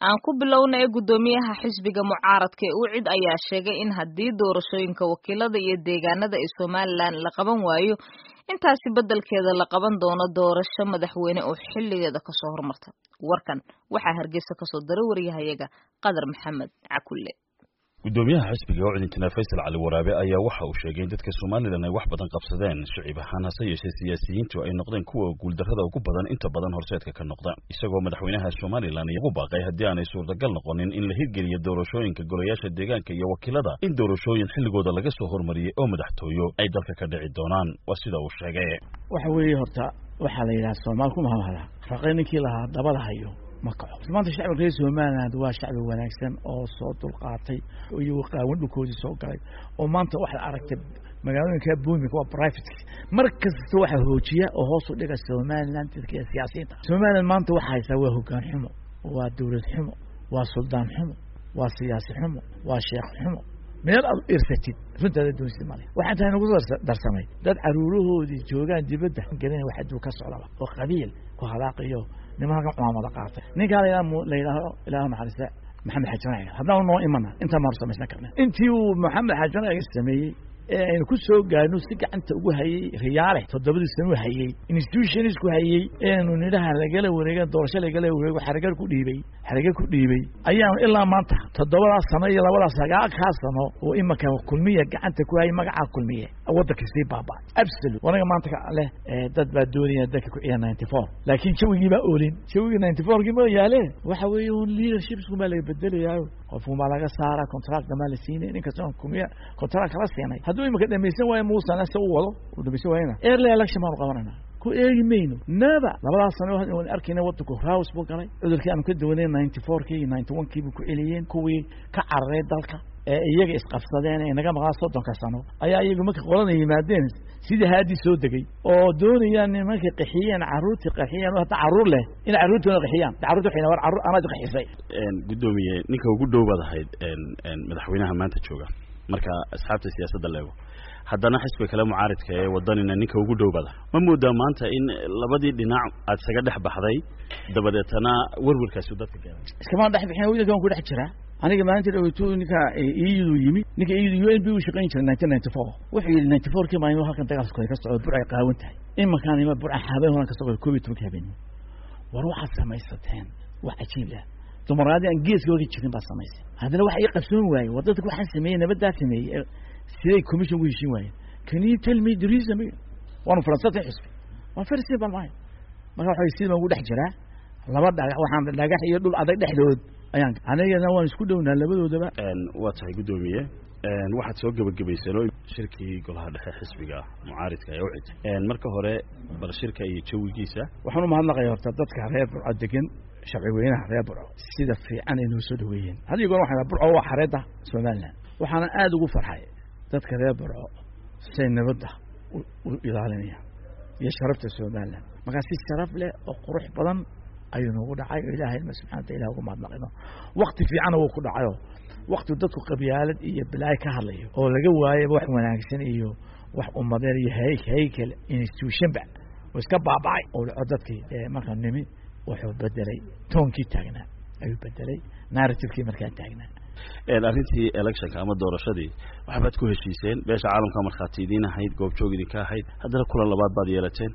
aan ku bilowna ee guddoomiyaha xisbiga mucaaradka ee ucid ayaa sheegay in haddii doorashooyinka wakiilada iyo deegaanada ee somalilan la qaban waayo intaasi beddelkeeda la qaban doono doorasho madaxweyne oo xilligeeda kasoo hormarta warkan waxaa hargeysa kasoo daray wariyahayaga qadar maxamed cakulle guddoomiyaha xisbiga ucid injineer faysal cali waraabe ayaa waxa uu sheegay in dadka somalilan ay wax badan qabsadeen shicib ahaan hase yeeshee siyaasiyiintu ay noqdeen kuwa guuldarrada ugu badan inta badan horseedka ka noqda isagoo madaxweynaha somalilan ugu baaqay haddii aanay suurtagal noqonin in la hirgeliyo doorashooyinka golayaasha deegaanka iyo wakiilada in doorashooyin xilligooda laga soo hormariyey oo madaxtooyo ay dalka ka dhici doonaan waa sida uu sheegay waxa weeye horta waxaa la yidhaha soomaal ku mahamada raqay ninkii lahaa dabada hayo ma kaco maanta shacbiga reer somaliland waa shacbi wanaagsan oo soo dulqaatay iyo qaawan dhulkoodii soo galay oo maanta waxaad aragtay magaalooyinka boomika waa private mar kasta waxaa hoojiya oo hoos u dhiga somaliland dadka siyaasiyiinta somaliland maanta waxa haysaa waa hogaan xumo waa dowlad xumo waa suldaan xumo waa siyaasi xumo waa sheekh xumo meel aad irsatid runtaada doonsid male waxaan tahay nagu darsamay dad caruurahoodii joogaan dibadda gelina wax aduu ka socdaba oo qabiil ku halaaqiyo niman halkan cumaamada qaatay ninkaa la yidhaaho ilaah naxariista maxamed xajan haddaan noo imana intaa maanu samaysan karna intii uu maxamed xajan sameeyey ee aynu ku soo gaarno si gacanta ugu hayey riyaale toddobadii sano hayey institutionsku hayey eenu nidhaha lagala wareega doorasho lagala wareego xaragar ku dhiibay xaragar ku dhiibay ayaanu ilaa maanta toddobadaas sano iyo labadaas sagaalkaa sano oo imanka kulmiya gacanta ku hayay magacaa kulmiye waddanka sii baaba absolute wanaga maanta leh dad baa doonaya dadka ku ciya ninety four laakiin jawigii baa oolin jawigii ninety fourkii ma yaale waxa weeye un leadershipsku baa laga bedelayaayo qofku maa laga saara contract maa la siinay ninkasta kulmiya contract kala siinay hadduu imika dhamaysan waayo muusana se u wado uu dhamaysan waayana early election baanu qabanayna ku eegi mayno naba labadaas sano waan arkayna wadanku raws buu galay cudurkii aanu ka duwanay ninety fourkii iyo ninety one kii buu ku celiyeen kuwii ka cararay dalka ee iyaga isqabsadeen ee naga maqnaa soddonka sano ayaa iyagu markay qolada yimaadeen sidii haadii soo degay oo doonayaan nimankay qaxiyeen carruurtii qaxiyeen hadda carruur leh in carruurtoona qaxiyaan carruurta waxay war carruur anaad qaxisay guddoomiye ninka ugu dhow baad ahayd madaxweynaha maanta jooga marka asxaabta siyaasadda leego haddana xisbiga kale mucaaridka ee wadanina ninka ugu dhow bada ma moodaa maanta in labadii dhinac aad isaga dhex baxday dabadeetana werwerkaasi dadka gaaray iskama dhex bixin wiilkan ku dhex jira aniga maalinta dhaweytu ninka iyadu yimi ninka iyadu u n b u shaqayn jiray nineteen ninety four wuxuu yidhi ninety four kii maalin halkan dagaalkooda ka socdo bur ay qaawan tahay imankaan ima burca habeen horan ka socdo koob iyo tobanka habeenimo war waxaad samaysateen wax cajiib ah dumaraadii aan geeska oga jirin baad samaysay haddana waxa ii qabsoon waaye war dadka waxaan sameeyey nabaddaa sameeyey siday commission ugu heshiin waayeen can you tell me the reason waanu falansatay xisbi waa very simple maayo marka waxa sidii baan ugu dhex jiraa laba dhagax waxaan dhagax iyo dhul adag dhexdood ayaan anigana waan isku dhownaa labadoodaba waa tahay guddoomiye waxaad soo gebagabaysanoo shirkii golaha dhexe xisbiga mucaaridka ee ucid marka hore bal shirka iyo jawigiisa waxaan umahadnaqaya horta dadka reer burco degan sharci weynaha reer burco sida fiican ay noo soo dhaweeyeen haddii goor waxaan burco waa xareedda somaliland waxaana aada ugu farxay dadka reer burco say nabadda u ilaalinayaan iyo sharafta somaliland markaa si sharaf leh oo qurux badan ayuu noogu dhacay oo ilahay ilma subxana wata ilah ugu mahadnaqino wakti fiicana wuu ku dhacayo wakti dadku qabyaalad iyo bilaayo ka hadlayo oo laga waayaba wax wanaagsan iyo wax ummadeen iyo hay haykal institutionba oo iska baabacay oo dhaco dadkii markaa nimi wuxuu bedelay toonkii taagnaa ayuu bedelay narrativekii markaa taagnaa arrintii electionka ama doorashadii waxbaad ku heshiiseen beesha caalamka markhaati idiin ahayd goobjoog idinka ahayd haddana kulan labaad baad yeelateen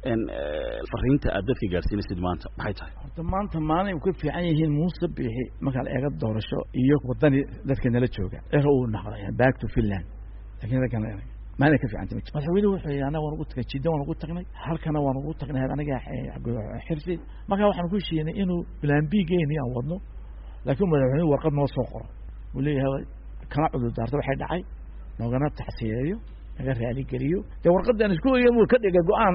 fariinta aad dadka gaadhsiinaysid maanta maxay tahay horta maanta maalin ka fiican yihiin muuse biixi markaa la eega doorasho iyo wadani dadka nala jooga er uu naqday back to finland lakin dadkan maalin ka fiicanta ma madaxweynuhu wuxuu yidhi anaga waan ugu tagnay jidda waan ugu tagnay halkana waan ugu tagnay aniga xirsi markaa waxaan ku heshiinay inuu plan b geeni aan wadno laakiin madaxweynuhu warqad noo soo qoro uu leeyahay kana cudur daarta waxay dhacay noogana tacsiyeeyo naga raaligeliyo dee warqadan isku oya uu ka dhiga go-aan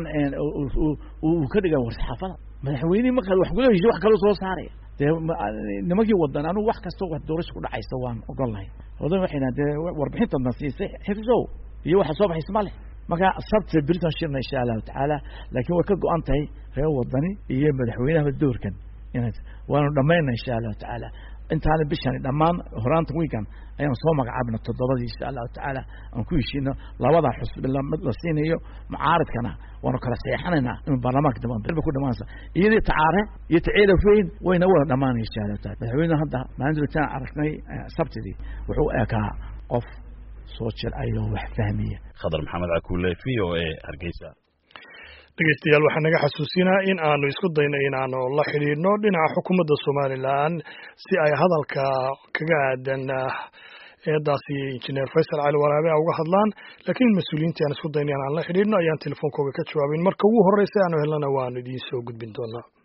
uu ka dhiga warsaxaafada madaxweynihii markaa wax kula heshiy wax kaloo soo saaraya dee nimankii wadan anugu wax kastoo wax doorasha ku dhacaysa waan ogol lahay odan waxay dhahan dee warbixintadna siisay xifsow iyo waxa soo baxaysa ma leh marka sabta britain shirna insha allahu tacaala laakiin way ka go-an tahay reer wadani iyo madaxweynahaba doorkan ina waanu dhamayna insha allahu tacaala intaana bishani dhammaan horaanta wiigan ayaan soo magacaabna toddobadii insha allahu tacaala aan ku heshiino labada xusbi mid la siinayo mucaaridkana waanu kala seexanaynaa inuu baarlamaanka dambe ku dhamaansa iyadii tacaare iyo taceelafeyn wayna wada dhamaanaya insha allahu taala madaxweyne hadda maalintan aragnay sabtidii wuxuu eekaa qof soo jilcayo wax fahmiya khadar maxamed cakuule v o a hargeysa dhegeystayaal waxaa naga xasuusinaa in aanu isku dayno inaanu la xidhiidhno dhinaca xukuumadda somalilan si ay hadalka kaga aadan eedaasi injineer faysal cali waraabe a uga hadlaan laakiin mas-uuliyiintii aan isku dayno in aan la xidhiidhno ayaan telefoonkooga ka jawaabin marka ugu horreysa aanu helnana waanu idiin soo gudbin doonaa